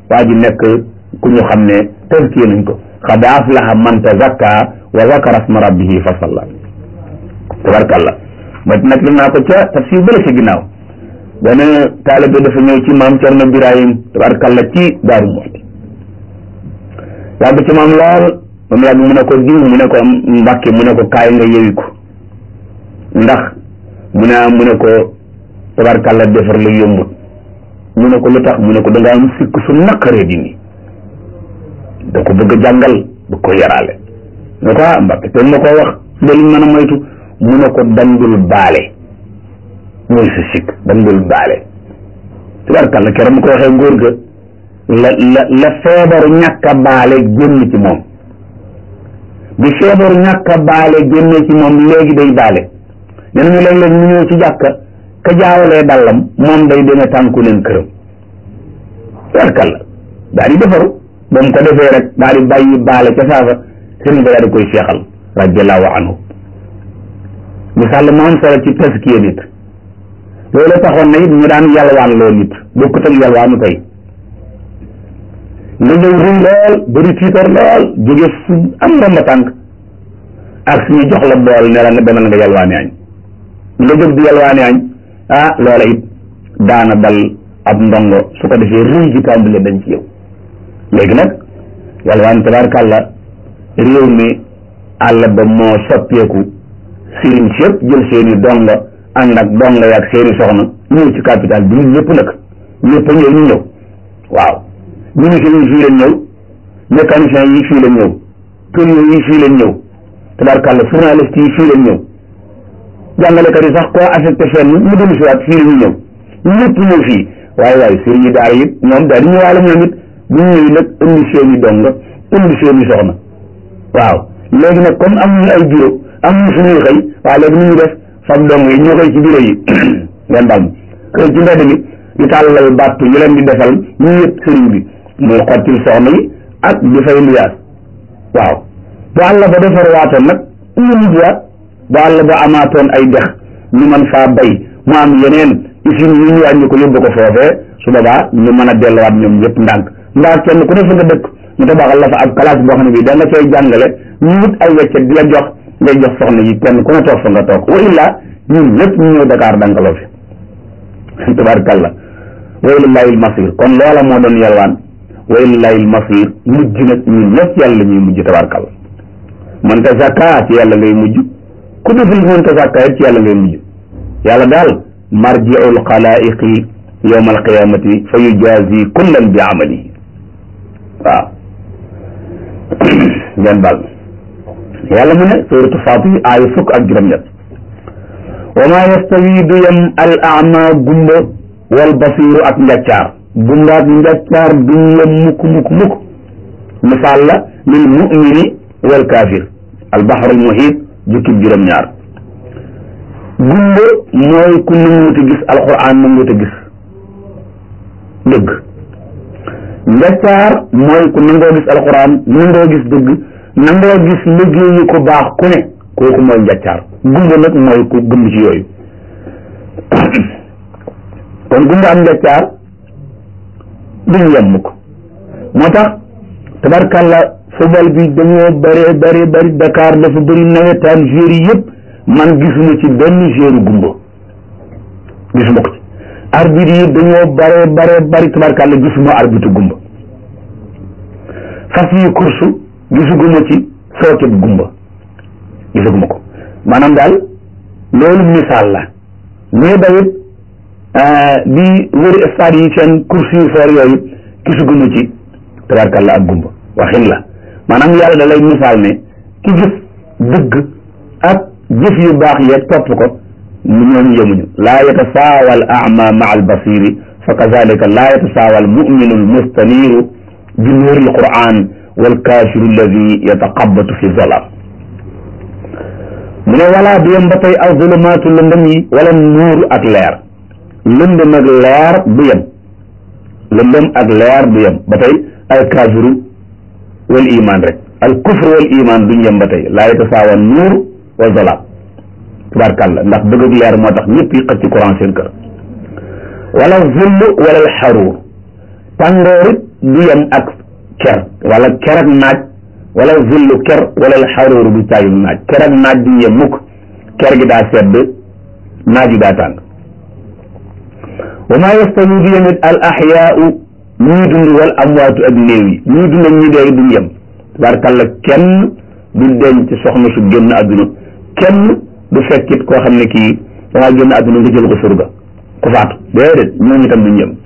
waa ji nekk ku ñu xam ne tëskiyee nañ ko xad aflaha man tazakka wa zakara asma rabbihi fa salla tabarkalla ma nag li naa ko ca tafsir bële ci ginnaaw benn taalibe dafa ñëw ci maam Cerno Birahim tabarkalla ci Daaru Muxti yàgg ci maam lool moom yàgg mu ne ko diw mu ne ko mbàkke mu ne ko kaay nga yewi ko ndax mu ne mu ne ko tabarkalla defar la yombut mu ne ko lu tax mu ne ko da nga am sikk su naqaree dindi da ko bëgg a jàngal bëgg ko yaraale ne ko ah mbàkke te ma ko wax ba liñ mën a moytu mu ne ko dandul baale mooy sa sikk dandul baale tabarkalla keroog mu ko waxee ngóor ga la la la feebaru ñàkk a baale génn ci moom bi feebaru ñàkk a baale génne ci moom léegi day baale nee nañu léeg-léeg ñu ñëw ci jàkka ka jaawalee dallam moom day demee tànku leen këram tabarkalla daal di defaru ba mu ko defee rek daal di bàyyi baale ca saasa sëriñ ba daal di koy seexal radiallahu anhu misaal mu am solo ci taskiya nit loolu taxoon na it ñu daan yalwaan loo nit bokkut ak yalwaanu tey nga ñëw rëy lool bëri tiitar lool jóge fu am ndomba tànk ak suñu jox la bool ne la nga demal nga yalwaani añ nga jóg di yalwaani añ ah loola it daana dal ab ndongo su ko defee rëy ji tàmbale dañ ci yow léegi nag yalwaan tabaarkàlla réew mi àll ba moo soppeeku sëriñ si yëpp jël seeni donga ànd ak donga yaag seeni soxna ñëw ci capital bi ñun ñëpp nag ñëpp a ñëw ñu ñëw waaw ministre yi fii lañ ñëw mécanicien yi fii lañ ñëw tourneur yi fii lañ ñëw tabarkàlla journaliste yi fii lañ ñëw jàngalekat yi sax koo affecté fenn mu dellu si waat fii la ñu ñëw ñëpp ñëw fii waaye waaye sëriñ yi daara it ñoom daal di ñëwaale ñoom it bu ñu ñëwee nag indi seeni donga indi seeni soxna waaw léegi nag comme am ñu ay bureau am ñu suñuy xëy waaw léegi nu ñu def fab dong yi ñoo koy ci bureau yi ngeen baal ma xëy ci mbedd mi di tàllal bàttu ñu leen di defal ñu yëpp sëriñ bi muy xottil soxna yi ak di fay luyaas waaw bu àll ba defar waatoon nag ñu mujjuwaat bu àll ba amaatoon ay dex ñu mën faa bay mu am yeneen usine yu ñu wàññi ko yóbbu ko foofee su boobaa ñu mën a delluwaat ñoom ñëpp ndànk mbaa kenn ku ne fa nga dëkk ñu tabaxal la fa ab classe boo xam ne bii da nga cay jàngale ñu wut ay weccet di la jox ngay jox soxna yi kenn ku ne toog fa nga toog wa illaa ñun ñëpp ñu ñëw Dakar dankaloo fi tabaarkalla wa ilallaahi masir kon loola moo doon yalwaan wa ilallaahi masir mujj nag ñun ñëpp yàlla la ñuy mujj tabaarkalla man ta zakka ci yàlla ngay mujj ku deful man ta zakka ci yàlla ngay mujj yàlla daal marjiul xalaiqi yowma alqiyamati fa yujazi kullan bi amalihi waaw ngeen baal yàlla mu ne suratu Fatir aaya fukk ak juróom-ñett wa ma yastawi du yem al ama gumba wal basiru ak njàccaar gumba ak njàccaar duñ yem mukk mukk mukk misaal la lil mumini wal kaafir al baxru al muhit jukkib juróom-ñaar gumba mooy ku nanguute gis alquran nanguute gis dëgg njàccaar mooy ku nangoo gis alquran nangoo gis dëgg nangoo gis liggéeyu ko baax ku ne kooku mooy njàccaar gumba nag mooy ku gëm ci yooyu kon gumba am njàccaar duñu yem mukk moo tax tabarkàlla football bi dañoo bëree bëri bëri Dakar dafa bëri nawetaan joueurs yi yëpp man gisuma ci benn joueur gumba gisuma ko ci arbitre yi dañoo bëree bëree bëri tabarkàlla gisuma arbitre gumba fas yi course gisuguma ci sookeb gumba gisuguma ko maanaam daal loolu misaal la mais dawit di wëri stade yi seen course yu foor yooyu gisuguma ci tabarkàlla ak gumba waxin la maanaam yàlla da lay misaal ne ki gis dëgg ak jëf yu baax yeeg topp ko ñooñu yemuñu laa yatasaawa al ama maa al basiri fa kazalika laa yatasaawa al muminu al mustaniru bi nuuri al quran wal kaafiru alladi yataqabatu fi zolam mu ne walaa du yem ba tey aw zulumaatu lëndëm yi wala nuuru ak leer lëndëm ak leer du yem lëndëm ak leer du yem ba tey al kaafiru wal iman rek al kufru wal iman duñ yem ba tey laa yatasaawa nuur wa zolam tubaarkàlla ndax bëgg ak leer moo tax ñëpp yi xëcc ci courant seen kër wala zull wala al xaruur tàngoorit du yem ak ker wala ker ak naaj wala zillu ker wala xaróoru du caayum naaj ker ak naaj du yem mukk ker gi daa sedd naaj yi daa tàng wa maa yastawi du yemit al axyaau ñuy dund wal amwaatu ak néew yi ñuy dund ak ñi dee duñ yem tabaarkàlla kenn du denc soxna su génn àdduna kenn du fekkit koo xam ne kii dangaa génn àdduna nga jël ko surga ku faatu déedéet ñooñu tam duñ yem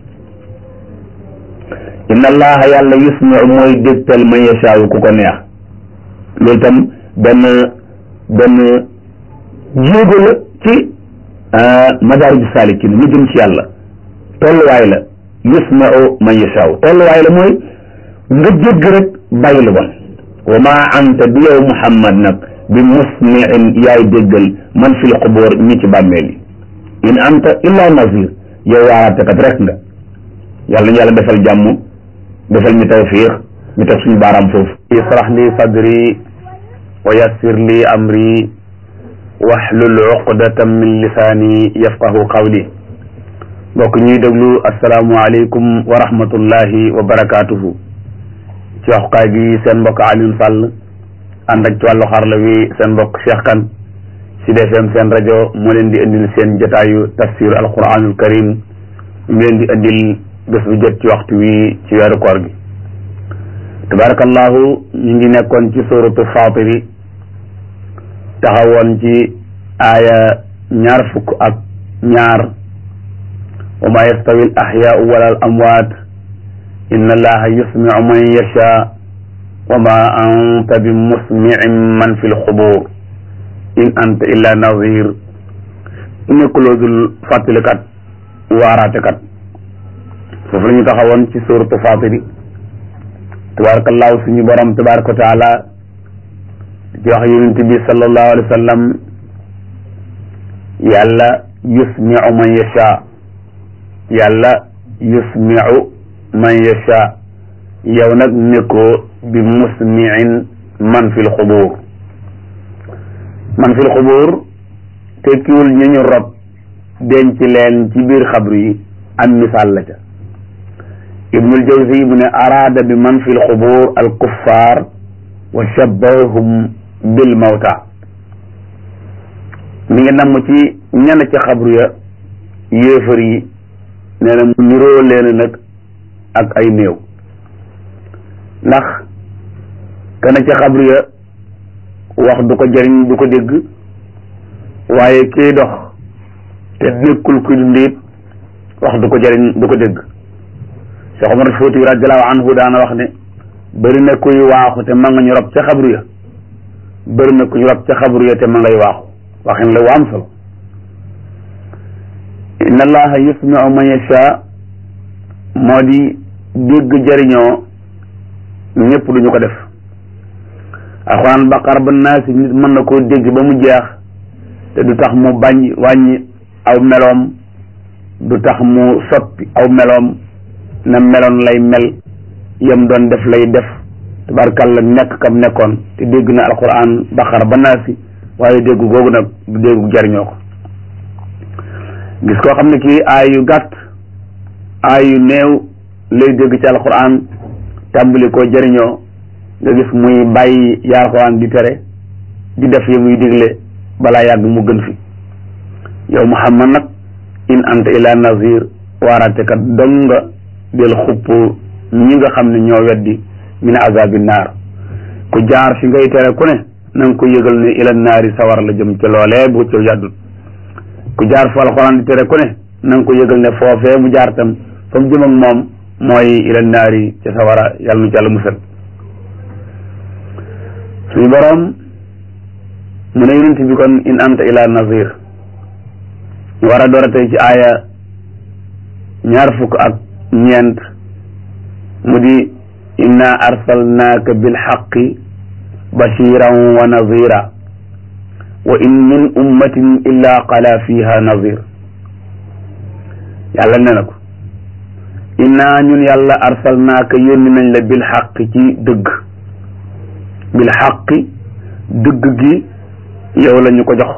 inna allaha yàlla yusmiu mooy dégtal man yashaawu ku ko neex loolu tam benn benn jéego la ci madaariju saalikin mu jëm ci yàlla tolluwaay la yusmiu man yashaawu tolluwaay la mooy nga jégg rek bàyyi lu bon wa ma anta bi yow muhammad nag bi musmiin yaay déggal man fil xubóor ñi ci bàmmeel yi in anta illa nazir yow waaraatekat rek nga yàlla ñu yàlla defal jàmm defal ñu tawfiix ñu teg suñu baaraam foofu israh li sadri wa yassir li amri wahlul uqdatan min lisaani yafqahu qawli mbokk ñuy déglu asalaamualeykum wa rahmatullahi wa barakaatuhu ci waxukaay gi seen mbokk Alioune Sall ànd ak ci wàllu xarla wi seen mbokk Cheikh Kane Sud FM seen rajo moo leen di indil seen jotaayu tafsir alquranul karim mu leen di indil bés bu jot ci waxtu wi ci weeru koor gi tabarakallahu ñu ngi nekkoon ci suratu fatiri taxawoon ci aaya ñaar fukk ak ñaar wa ma yastawi al ahyaau wala al amwaat inna allaha yusmiu man yasha wa ma anta bi musmiin man fi lxubur in anta illa nazir nekkuloo dul fàttalikat waaraatekat foofu la ñu taxawoon ci suratu fatiri tabarakallahu suñu borom tabaraka wa taala di wax yonent bi sallallahu alayhi wa sallam yàlla yusmiu man yasha yàlla yusmiu man yasha yow nag nekkoo bi musmiin man fil xubur man fil xubur tekkiwul ñu ñu rob denc leen ci biir xabru yi am misaal la ca ibnul jawzi mu ne araada bi man fil xubur al kuffar wa shabbahum bil mawta mi ngi namm ci ñenn ci xabru ya yéefar yi nee na mu niroo leen nag ak ay néew ndax kana ci xabru ya wax du ko jëriñ du ko dégg waaye kiy dox te nekkul kuy dund it wax du ko jëriñ du ko dégg Cheikh Omar Fouti radiallahu anhu daana wax ne bëri na kuy waaxu te ma nga ñu rob ca xabru ya bëri na ku ñu rob ca xabru ya te ma ngay waaxu waxin la wu am solo inna allaha yusmiu man yasha moo di dégg jëriñoo ñëpp duñu ko def alxuraan baqara ba naasi nit mën na koo dégg ba mu jeex te du tax mu bañ wàññi aw meloom du tax mu soppi aw meloom na meloon lay mel yam doon def lay def tabarkàlla nekk kam nekkoon te dégg na alxuraan baqara ba naasi waaye dégg googu nag du déggu jariñoo ko gis koo xam ne kii aay yu gàtt aay yu néew lay dégg ci alxuraan tàmbali koo jëriñoo nga gis muy bàyyi yaa alxuraan di tere di def yi muy digle balaa yàgg mu gën fi yow muhammad nag in anta ila nazir waaraatekat dong nga del xupp ñi nga xam ne ñoo weddi min azabi naar ku jaar fi ngay tere ku ne na nga ko yëgal ne ila naari sawar la jëm ci loolee bu ci yàddut ku jaar fa alxuraan di tere ku ne na nga ko yëgal ne foofee mu jaar tam fa mu jëm ak moom mooy ila naari ca sawara yàlla nu ci yàlla musal suñu boroom mu ne yonent bi kon in anta ila nazir ñu war a door a tey ci aaya ñaar fukk ak ñeent mu di inna arsalnaaka bilxaqi bashiran wa nazira wa in min ummatin illa qala fiha nazir yàlla ne na ko inna ñun yàlla arsalnaaka yónni nañ la bilxaqi ci dëgg bilxaqi dëgg gi yow la ñu ko jox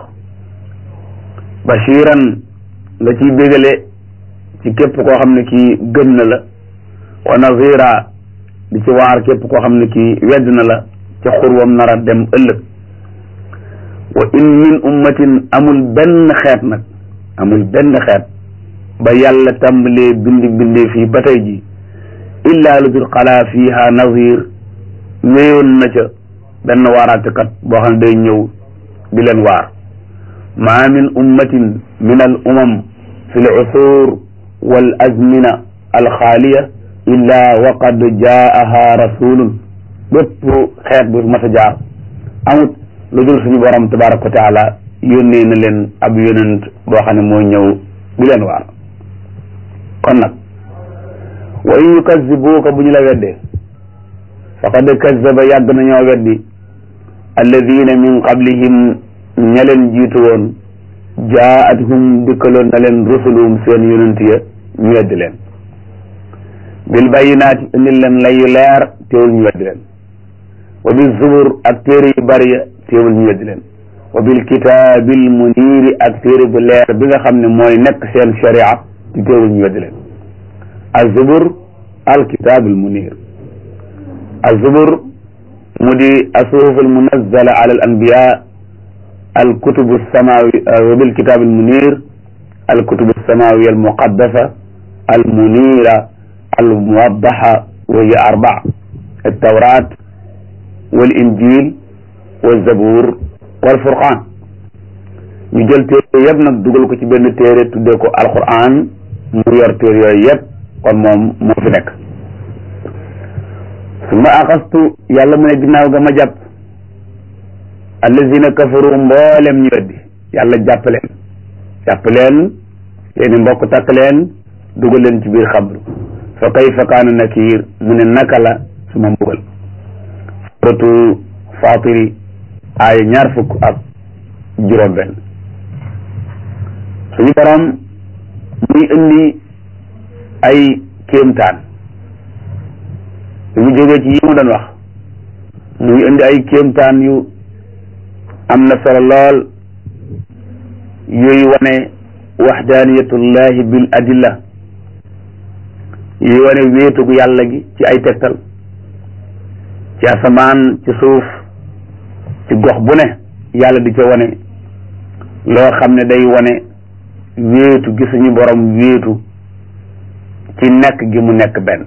bashiran nga ciy bégale ci képp koo xam ne kii gëm na la wa nazira di ci waar képp koo xam ne kii wedd na la ca xurwam nar a dem ëllëg wa in min ummatin amul benn xeet nag amul benn xeet ba yàlla tàmbalee bindi bindee fii ba tey ji illa lu dul xalaa fiiha nazir wéyoon na ca benn waaraatekat boo xam ne day ñëw di leen waar ma min ummatin min al umam fi l usur wal azmina alxaaliya illa waqad jaaha rasulun bépp xeet bu mas a jaar amut lu dul suñu borom tabaraka wa taala yónnee na leen ab yonent boo xam ne mooy ñëw di leen waar kon nag wa in yukazibuuka bu ñu la weddee faqad kazaba yàgg nañoo weddi alladina min qablihim ña leen jiitu woon jaatuhum dikkaloon na leen rusuluhum seen yonent ya ñu weddi leen bil bayinaati indil leen layu leer teewul ñu weddi leen wa bil zubur ak téere yu bari ya teewul ñu weddi leen wa bil kitaabil muniiri ak téere bu leer bi nga xam ne mooy nekk seen sharia ci teewul ñu weddi leen azubur al kitaabil muniir azubur mu di asuhuf al munazzala ala al anbiya al kutubu samawi wa bil kitaabil muniir al kutubu samawiya al muqaddasa al muniira al muwaddaxa wa hiya arbaa al tawraat wal injil wal zabuur wal furqaan ñu jël téere yëpp nag dugal ko ci benn téere tuddee ko alquran mu yor téere yooyu yëpp kon moom moo fi nekk su ma axastu yàlla mu ne ginnaaw ga ma jàpp allazina kafaru mboolem ñu weddi yàlla jàpp leen jàpp leen seeni mbokk takk leen dugal leen ci biir xabru fa kayfa kaana nakiir mu ne naka la su ma mbugal suratu fatiri aaya ñaar fukk ak juróom benn suñu borom muy indi ay kéemtaan mu jógee ci yi mu doon wax muy indi ay kéemtaan yu am na solo lool yooyu wane waxdaaniyatullahi bil adilla yuy wane wéetugu yàlla gi ci ay tegtal ci asamaan ci suuf ci gox bu ne yàlla di ca wane loo xam ne day wane wéetu gi suñu borom wéetu ci nekk gi mu nekk benn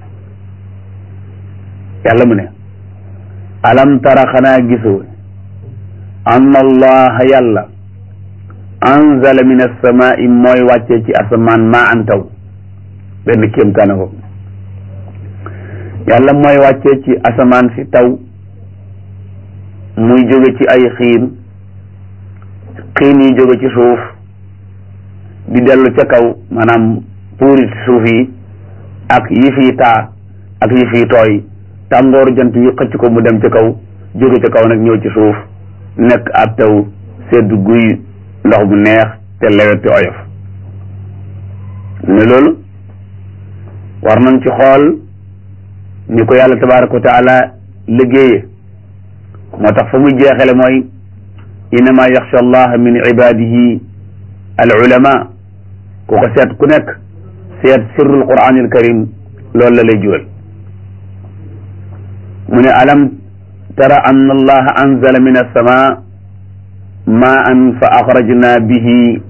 yàlla mu ne alam tara xanaa gisoo anna allaha yàlla anzala min assamaa'i mooy wàccee ci asamaan maa an taw benn kéemtaana ko yàlla mooy wàccee ci asamaan si taw muy jóge ci ay xiin xiin yi jóge ci suuf di dellu ca kaw maanaam puurit suuf yi ak yi fii taa ak yi fii tooy tàngooru jant yi xëcc ko mu dem ca kaw jóge ca kaw nag ñëw ci suuf nekk ab taw sedd guy ndox bu neex te lewet te oyof ne loolu war nañ ci xool ni ko yàlla tabaraka wa taala liggéeye moo tax fa muy jeexale mooy innama yaxsha allah min ibadihi al ulama ku ko seet ku nekk seet sirrul quranil karim loolu la lay jural mu ne alam tara anna allaha anzala min alsama maan fa axrajna bihi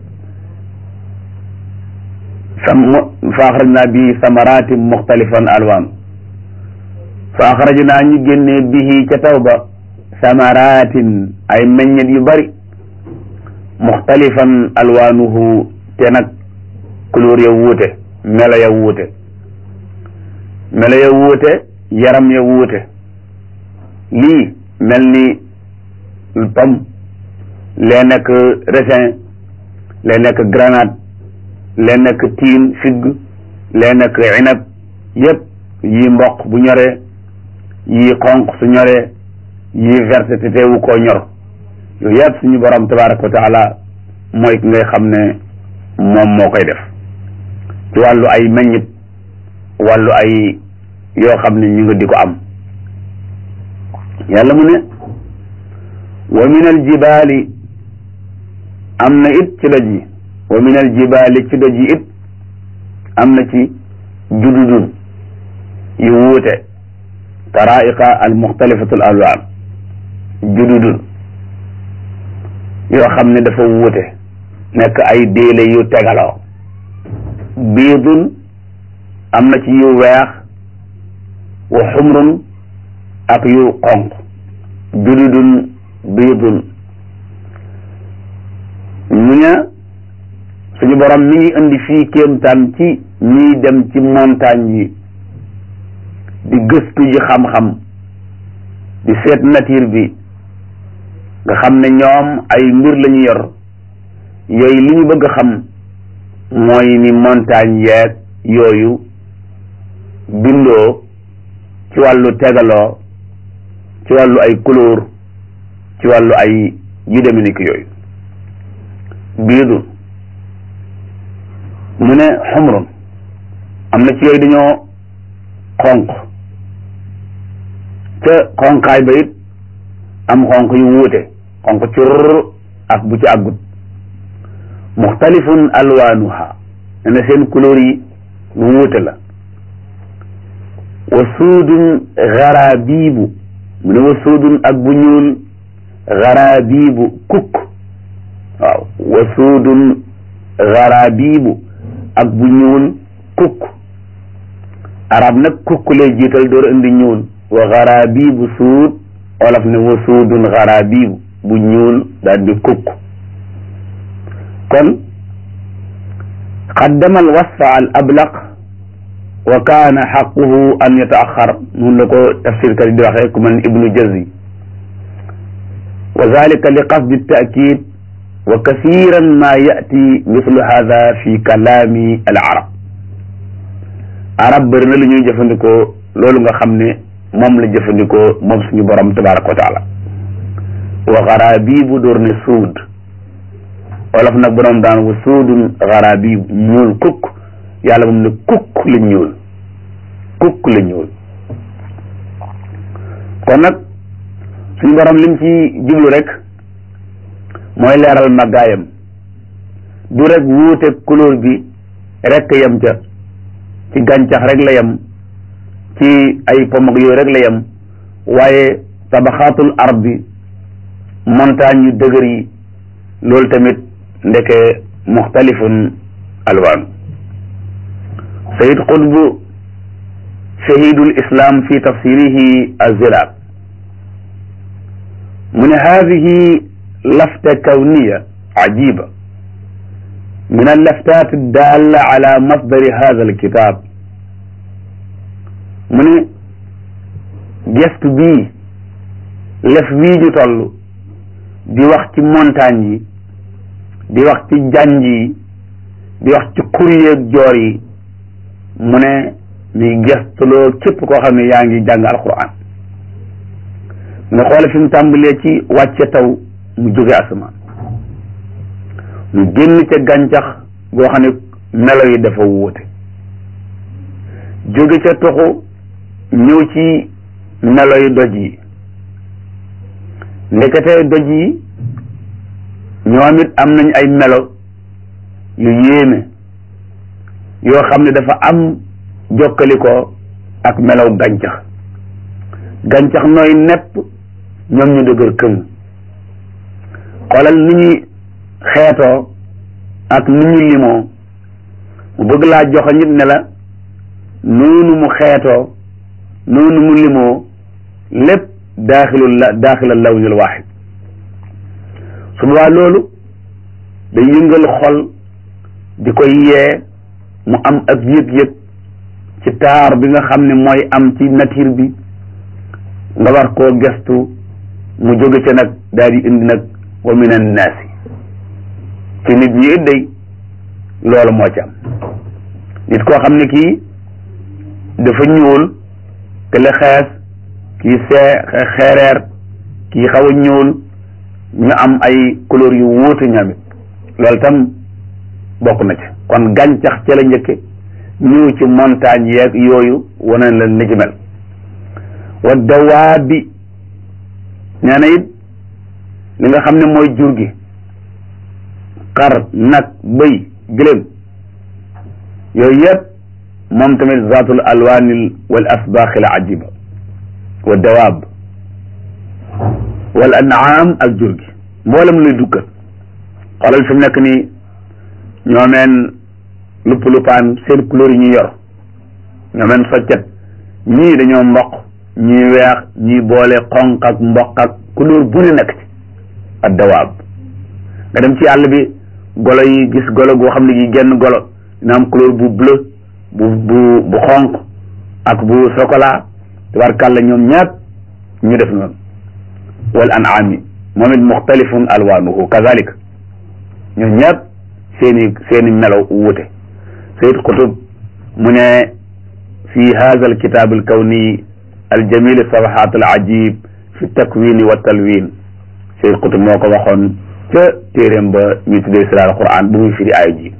fa axrajna bihi samaratin muxtalifan alwaan fa axrajna ñu génnee bihi ca taw ba samaratin ay meññet yu bari muxtalifan alwaanuhu te nag couleur ya wuute melo ya wuute melo ya wuute yaram ya wuute lii mel ni pomme lee nekk raisin lee nekk grenade lee nekk tiin figg lee nekk inab yëpp yii mboq bu ñoree yii xonq su ñoree yii verte te teewu koo ñor yooyu yëpp suñu borom tabaraka wa taala mooy ki ngay xam ne moom moo koy def ci wàllu ay meññit wàllu ay yoo xam ne ñu nga di ko am yàlla mu ne wa min al jibaali am na it ci doj yi wa min al jibaali ci doj yi it am na ci jududun wuute taraiqa al muxtalifatu al alwaan jududun yoo xam ne dafa wuute nekk ay déele yu tegaloo biidun am na ci yu weex wa xumrun ak yu xonq jududun biidun ñu ne suñu borom mi ngi indi fii kéemtaan ci ñiy dem ci montagne yi di gëstu ji xam-xam di seet nature bi nga xam ne ñoom ay mbir la ñu yor yooyu li ñu bëgg a xam mooy ni montagne yeeg yooyu bindoo ci wàllu tegaloo ci wàllu ay couleur ci wàllu ay yu deme ni ki yooyu biidun mu ne xumrun am na ci yooyu dañoo xonq ca xonqaay ba it am xonq yu wuute xonq cur ak bu ci àggut muxtalifun alwaanuha ne na seen couleur yi lu wuute la wa suudun garabiibu mu ne wa suudun ak bu ñuul garabiibu kukk waaw wa suudun garabiibu ak bu ñuul kukk arab nag kukk lay jiital door indi ñuul wa garabiibu suud olof ne wa suudun garabiibu bu ñuul daal di kukk kon qaddama al wasfa al ablaq wa kaana xaquhu an yataaxar nun la ko tafsir kat di waxee ku mel ni ibnu jazi wa zalika li qasdi taakid wa kasiran ma yati mithlu hada fi kalaami al arab arab bëri na lu ñuy jëfandikoo loolu nga xam ne moom la jëfandikoo moom suñu borom tabaraka wa taala wa garabibu door ne suud wolof nag borom daan wa suudun garabibu ñuul kukk yàlla moom ne kukk la ñuul kukk la ñuul kon nag suñu borom lim ci jublu rek mooy leeral màggaayam du rek wuute couleur bi rek yem ca ci gàncax rek la yem ci ay pom ak yooyu rek la yem waaye tabaxaatul ard bi montagne yu dëgër yi loolu tamit ndeke muxtalifun alwaan sayid qutb shahidul islam fi tafsirihi aziraab mu ne hadihi lafta kawniya ajiba min allaftat addalla ala masdari hada alkitab mu ne gestu bii lef wii ñu toll di wax ci montagne yi di wax ci janj yi di wax ci kuryeeg joor yi mu ne mi gestuloo képp koo xam ne yaa ngi jàng alquran nga xoole fi mu tàmbalee ci wàcce taw mu jóge asamaan mu génn ca gàncax goo xam ne melo yi dafa wuute jóge ca toxu ñëw ci melo yi doj yi ndekete doj yi ñoom it am nañ ay melo yu yéeme yoo xam ne dafa am jokkalikoo ak melow gàncax gàncax nooy nepp ñoom ñu dëgër këng xoolal ni ñuy xeetoo ak ni ñu limoo mu bëgg laa joxe nit ne la noonu mu xeetoo noonu mu limoo lépp daaxilul la daaxilal lawnil waaxid su boobaa loolu day yëngal xol di koy yee mu am ak yëg-yëg ci taar bi nga xam ne mooy am ci nature bi nga war koo gestu mu jóge ca nag daal di indi nag wa min annaasi ci nit ñi it day loolu moo ci am nit koo xam ne kii dafa ñuul te la xees kii see xeereer kii xaw a ñuul ñu am ay couleur yu wuute ñoom it loolu tam bokk na ci kon gàncax ca la njëkke ñëw ci montagne yeeg yooyu wane la ni ci mel wa dawaabi nee na it li nga xam ne mooy jur gi xar nag bëy gëléem yooyu yëpp moom tamit zaatul alwaanil wal asbaaxil ajiba wa dawaab wal an'aam ak jur gi mboolem luy dukkat xoolal fi mu nekk nii ñoomeen lupp luppaan seen couleur yi ñuy yor ñoomeen soccet ñii dañoo mboq ñii weex ñii boole xonq ak mboq ak couleur bu ne nekk ci ak dawaab nga dem ci àll bi golo yi gis golo goo xam ne gi genn golo dina am couleur bu bleu bu bu bu xonq ak bu chocolat tabarkàlla ñoom ñaat ñu def noonu wal an'aami moom it muxtalifun alwaanuhu kazalik ñoom ñaat seeni seeni melo wuute sayid qutub mu ne fi hadha alkitab alkawni aljamil safahat alajib fi takwini wa talwin sayid qutub moo ko waxoon ca téeréem ba ñu tuddee sira alquran bu muy firi aaya ji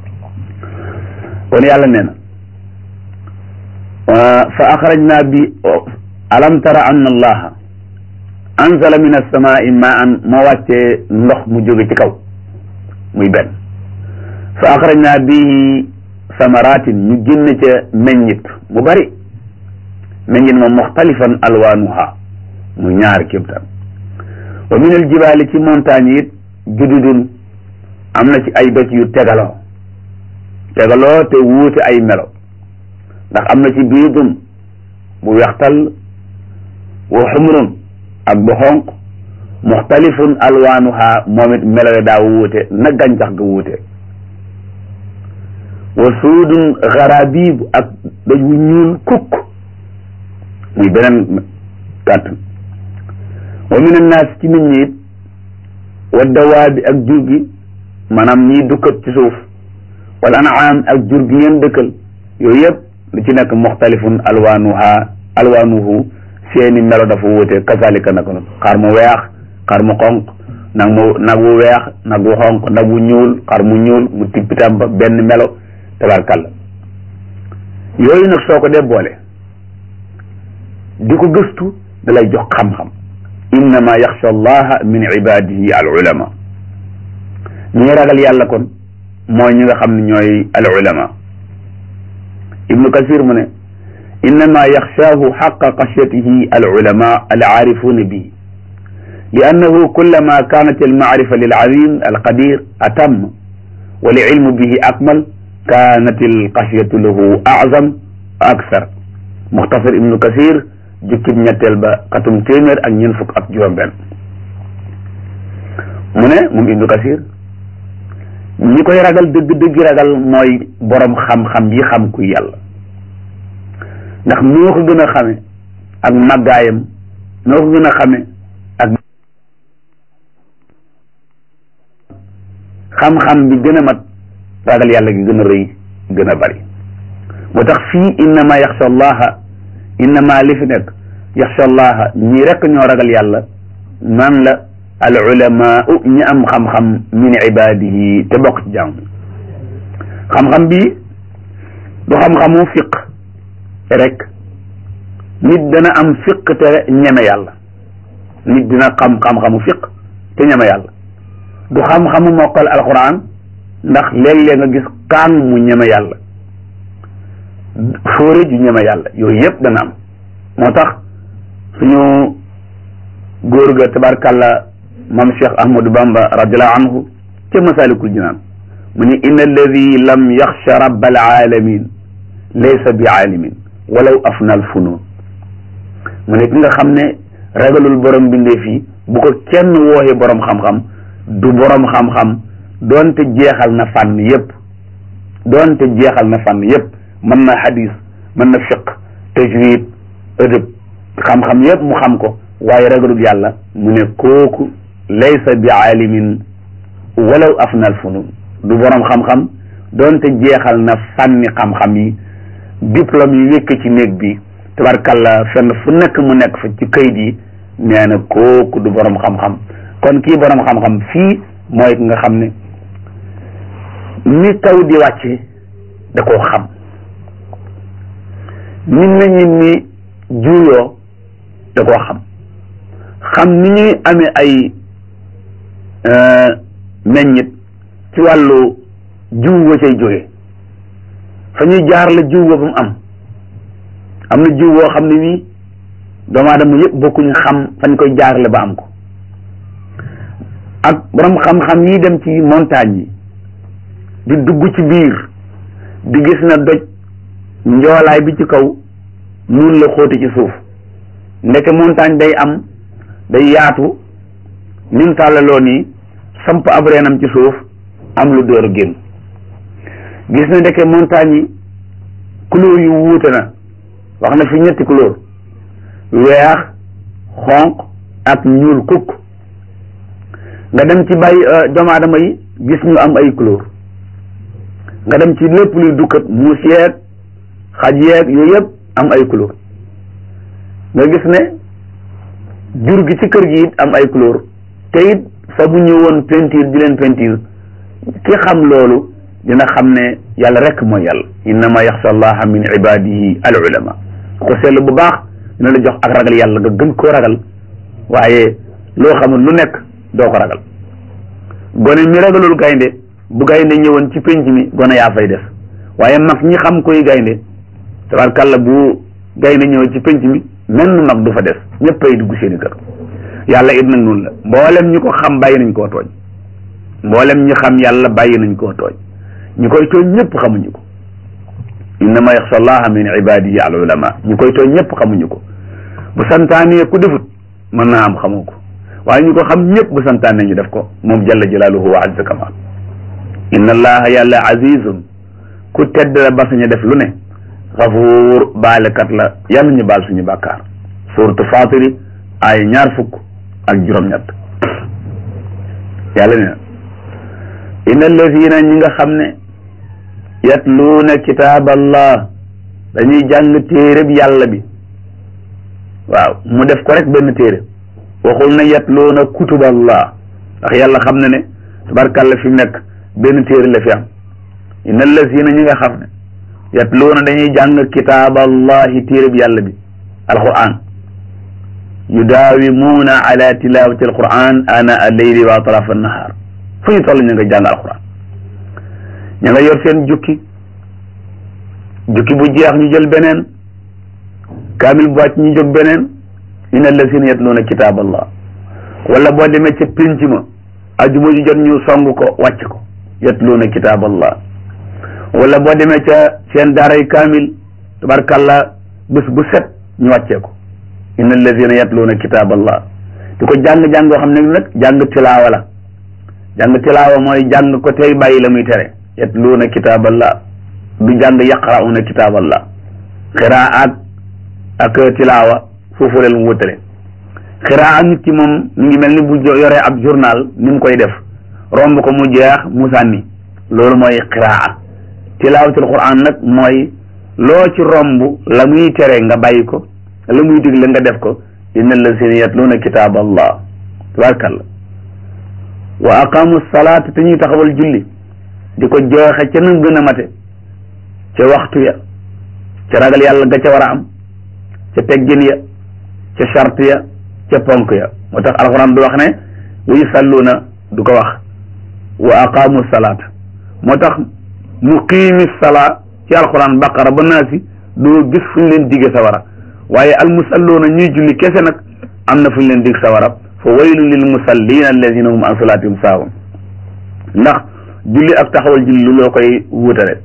kon yàlla nee na fa axrajna bi alam tara anna allaha anzala min alsamai maan moo wàccee ndox mu jóge ci kaw muy benn fa axrajna bihi samaratin ñu génne ca meññit mu bari meññit moom muxtalifan alwaanuha mu ñaar kéemtaan wa min aljibaali ci montagne it jududun am na ci ay doj yu tegaloo tegaloo te wuute ay melo ndax am na ci biidun bu wextal wa xumrun ak bu xonq muxtalifun alwaanuha moom it melo yi daa wuute na gàncax ga wuute wa suudun xarabiib ak doj wu ñuul kukk muy beneen kàttan wa min annaas ci nit ñi it wa dawaabi ak jur gi maanaam ñiy dukkat ci suuf wal anaam ak jur gi ngeen dëkkal yooyu yëpp lu ci nekk muxtalifun alwaanuha alwaanuhu seeni melo dafa wuute kazalika naka noonu xar mu weex xar mu xonq nag mu nag wu weex nag wu xonq nag wu ñuul xar mu ñuul mu tippitam ba benn melo tabarkalla yooyu nag soo ko dee boole di ko gëstu da lay jox xam-xam innama yaxsha allaha min ibadihi al ulama ñi ragal yàlla kon mooy ñi nga xam ne ñooy al ulama ibnu kasir mu ne innama yaxshaahu xaqa xashyatihi al ulama al aarifuuna bihi li annahu kullama kaanat al maarifa lil azim al qadir atam wa li ilmu bihi akmal kaanat al xashyatu lahu azam wa aksar muxtasar ibnu kasir jukkib ñetteel ba xatum téeméer ak ñeent fukk ak juróom-benn mu ne moom ibnu kasir ñi koy ragal dëgg-dëgg ragal mooy borom xam-xam yi xam ku yàlla ndax noo ko gën a xame ak màggaayam noo ko gën a xame ak xam-xam bi gën a mat ragal yàlla gi gën a rëy gën a bari moo tax fii innama yaxsha allaha innama li fi nekk yaxsha allaha ñii rekk ñoo ragal yàlla man la al ulamaau ñi am xam-xam min ibadihi te bokk ci jàmm xam-xam bi du xam-xamu fiq rek nit dana am fiq te ñeme yàlla nit dina xam xam-xamu fiq te ñeme yàlla du xam-xamu mokkal alquran ndax léeg-léeg nga gis kaan mu ñeme yàlla fóore ju ñeme yàlla yooyu yëpp dana am moo tax suñu góor ga tabarkàlla moom Cheikh Ahmadou Bamba radiallahu anhu ca masalikul jinaan mu ne inna alladi lam yaxsha rabbal alamin laysa bi aalimin walaw afnal funun mu ne ki nga xam ne ragalul borom bindee fii bu ko kenn wooxee borom xam-xam du borom xam-xam doonte jeexal na fànn yépp doonte jeexal na fànn yépp mën na hadis mën na fiq tajwid ëdëb xam-xam yépp mu xam ko waaye ragalul yàlla mu ne kooku laysa bi aalimin walaw afnal funun du borom xam-xam doonte jeexal na fànni xam-xam yi diplôme yi wékk ci néeg bi tabarkalla fenn fu nekk mu nekk fa ci kayit yi nee na kooku du borom xam-xam kon kii borom xam-xam fii mooy ki nga xam ne ni taw di wàcce da koo xam ni meññit mi juuyoo da koo xam xam ni ñuy amee ay meññit ci wàllu jiw wa cay jóge fa ñuy jaar la jiw ba mu am am na jiw woo xam ne nii doomu aadama yëpp bokkuñu xam fañ koy jaarale ba am ko ak borom xam-xam yi dem ci montagne yi di dugg ci biir di gis na doj njoolaay bi ci kaw nun la xóoti ci suuf ndeke montagne day am day yaatu nim tàllaloo nii samp ab reenam ci suuf am lu door a génn gis na ndeke montagne yi couleur yu wuute na wax na fi ñetti couleur weex xonq ak ñuul kukk nga dem ci bàyyi doomu aadama yi gis ñu am ay couleur nga dem ci lépp luy dukkat muus yeeg xaj yeeg yooyu yëpp am ay couleur nga gis ne jur gi ci kër gi it am ay couleur te it fa bu ñëwoon peinture di leen peinture ki xam loolu dina xam ne yàlla rek mooy yàlla innama yaxsha allaha min ibadihi al ulama ko seetlu bu baax dina la jox ak ragal yàlla nga gën koo ragal waaye loo xamul lu nekk doo ko ragal gone mi ragalul gaynde bu gaynde ñëwoon ci penc mi gone yaa fay def waaye mag ñi xam koy gaynde tabarkàlla bu gaynde ñëw ci penc mi menn mag du fa des ñëpp ay dugg seeni kër yàlla it nag noonu la mboolem ñi ko xam bàyyi nañ koo tooñ mboolem ñi xam yàlla bàyyi nañ koo tooñ ñi koy tooñ ñëpp xamuñu ko innama yaxsha allaha min ibadihi al ulama ñi koy tooñ ñëpp xamuñu ko bu santaanee ku defut mën naa am xamoo ko waaye ñu ko xam ñëpp bu santaane ñu def ko moom jalla jalaaluhu wa azza kamal inna allaha yàlla azizun ku tedd la ba sañ a def lu ne xafuur baalekat la yàlla ñu baal suñu bàkkaar suuratu faatiri ay ñaar fukk ak juróom-ñett yàlla ne na inna allazina ñi nga xam ne yatluuna kitaaballah dañuy jàng téereb yàlla bi waaw mu def ko rek benn téere waxul na yatluuna kutuballah ndax yàlla xam na ne tabarkàlla fi mu nekk benn téere la fi am inna allazina ñi nga xam ne yatluuna dañuy jàng kitaaballahi téereb yàlla bi alquran yudaawimuuna ala tilawati alquran ana alleyli wa atrafa annahar fu ñu toll ñu nga jàng alquran ña nga yor seen jukki jukki bu jeex ñu jël beneen kaamil bu wàcc ñu jóg beneen inna allazina yatluuna kitaaballah wala boo demee ca pénc ma ajuma ji jot ñu song ko wàcc ko yatluuna kitaaballah wala boo demee ca seen daaray kaamil tabarkàlla bés bu set ñu wàccee ko inna allazina yatluuna kitaaballah di ko jàng-jàng goo xam ne nag jàng tilaawa la jàng tilaawa mooy jàng ko tey bàyyi la muy tere yatluuna kitaaballah du jàng yaqrauna kitaaballah xiraat ak tilaawa foofu leen mu wutale xiraat nit ki moom mi ngi mel ni bu yoree ab journal ni mu koy def romb ko mu jeex mu sànni loolu mooy xiraat tilaawatul quran nag mooy loo ci romb la muy tere nga bàyyi ko la muy digle nga def ko inna allazina yatluuna kitaaballah tabarkalla wa aqamu salaata te ñuy taxawal julli di ko joxe ca nam gën a mate ca waxtu ya ca ragal yàlla ga ca war a am ca teggin ya ca charte ya ca ponk ya moo tax alxuraan du wax ne wa yusalluuna du ko wax wa aqamu salaata moo tax muqiimi salaa ci alxuraan baqara ba naasi doo gis fu ñu leen digge sawara waaye almusalluuna ñuy julli kese nag am na fu ñu leen dig sawara fa waylun lil musallina alladina hum an salaatihim saahun ndax julli ak taxawal julli lu loo koy wutale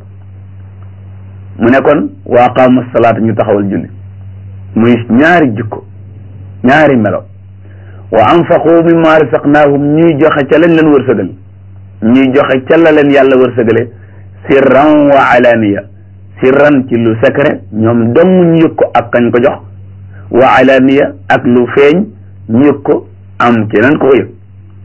mu ne kon wa aqaamu salaata ñu taxawal julli muy ñaari jikko ñaari melo wa anfaqu mimma rasaqnaahum ñuy joxe ca lañ leen wërsëgal ñuy joxe ca la leen yàlla wërsëgale sirran wa alaniya sirran ci lu secret ñoom dong ñu yëg ko ak kañ ko jox wa alaniya ak lu feeñ ñu yëg ko am keneen ko ko yëg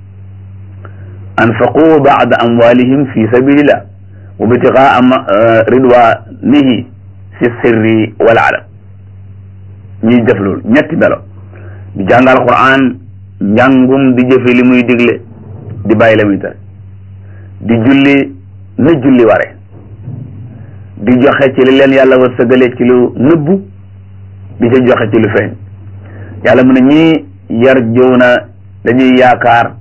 anfaqu baada amwalihim fi sabilillah wa bitigaa ridwanihi fi sirri wal alam ñuy def loolu ñetti melo di jàngal Qur'an njàngum di jëfe li muy digle di bàyyi la muy tere di julli na julli ware di joxe ci li leen yàlla wërsëgale ci lu nëbbu di ca joxe ci lu feeñ yàlla mu ne ñii yarjuuna dañuy yaakaar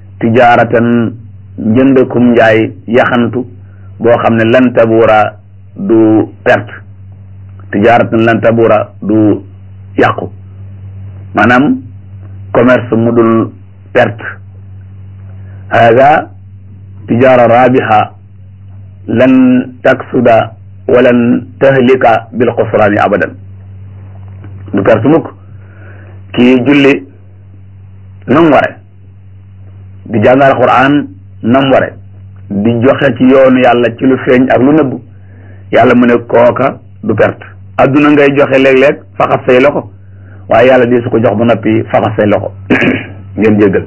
tijaaratan njëndakum njaay yaxantu boo xam ne lan tabuura du perte tijaaratan lan tabura du yàqu maanaam commerce mu dul perte hada tijaara rabiha lan taksuda walan tahlika bil xusraani abadan du perte mukk kii julli nam ware di jàngal Qur'an nam ware di joxe ci yoonu yàlla ci lu feeñ ak lu nëbb yàlla mu ne kooka du perte adduna ngay joxe léeg-léeg faxas say loxo waaye yàlla di su ko jox ba noppi faxas say loxo ngeen jéggal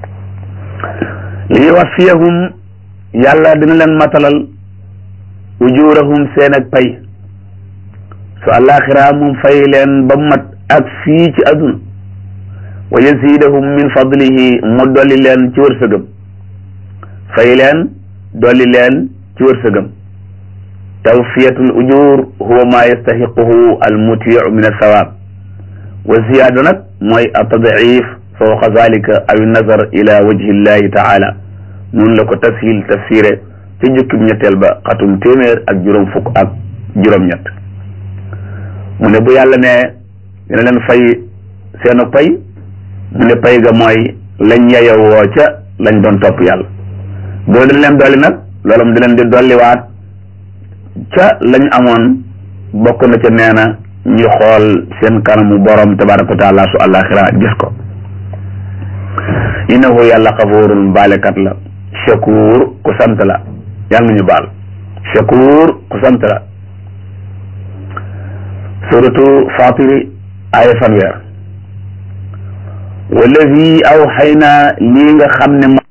li wasfiyahum yàlla dina leen matalal ujurahum seen ak pay su àllaaxira moom fay leen ba mat ak fii ci adduna wa yazidahum min fadlihi mu dolli leen ci wërsëgam fay leen dolli leen ci wërsëgam tawfiyatul ujur huwa ma yastahiquhu al mutiu min alsawaab wa ziyaada nag mooy atadif fawqa zalika aw nazar ila wajhi llahi taala noonu la ko tashil tafsiré ci jukkib ñetteel ba xatum téeméer ak juróom fukk ak juróom-ñett mu ne bu yàlla ne dina leen fay seenu pay mu ne pay ga mooy lañ yeyowoo ca lañ doon topp yàlla boo dañ leen dolli nag loolu mu di leen di dolliwaat ca lañ amoon bokk na ca nee na ñu xool seen kanamu borom tabaraka wa taala su àllaaxira gis ko innahu yàlla xafuurun baalekat la shakuur ku sant la yàlla nañu baal shakuur ku sant la suratu fatiri aaya fanweer wallazi aw xay na lii nga xam ne